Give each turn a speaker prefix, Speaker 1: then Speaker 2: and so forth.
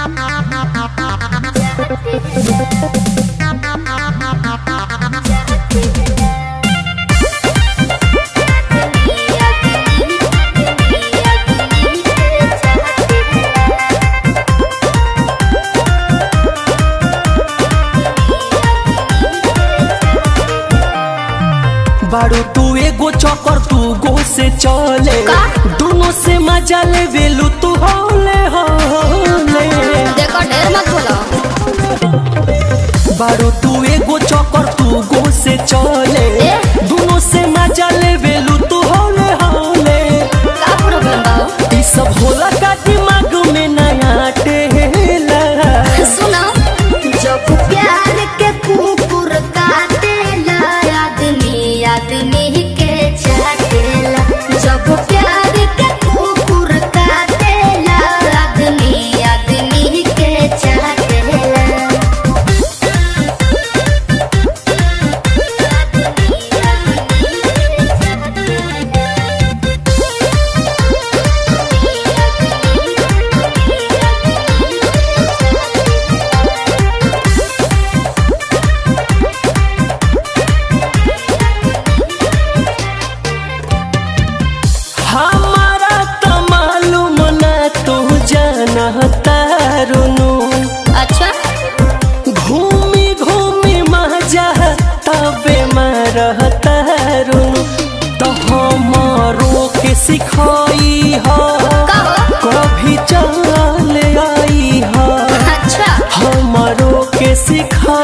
Speaker 1: बारू तू एगो चौकर तू गो से चले
Speaker 2: का?
Speaker 1: दोनों से मजा ले वेलू तू होले होले
Speaker 2: देखो ढेर मत बोलो
Speaker 1: बारू तू एगो चौकर तू गो से चले
Speaker 2: ए?
Speaker 1: दोनों से मजा ले वेलू तू होले होले
Speaker 2: का प्रॉब्लम बा हो?
Speaker 1: ई सब होला का दिमाग में नया टेला
Speaker 2: सुनो जब प्यार के कुकुर काटेला आदमी आदमी के चाटेला जब प्यार के कुकुर काटेला आदमी आदमी के चाटेला
Speaker 1: हमारा तो मालूम ना तू जानता रुनु
Speaker 2: अच्छा
Speaker 1: घूमी घूमी मजा तबे मरता रुनु तो हमारो के सिखाई हो
Speaker 2: का हो?
Speaker 1: कभी चल आई हो
Speaker 2: अच्छा
Speaker 1: हमारो के सिखा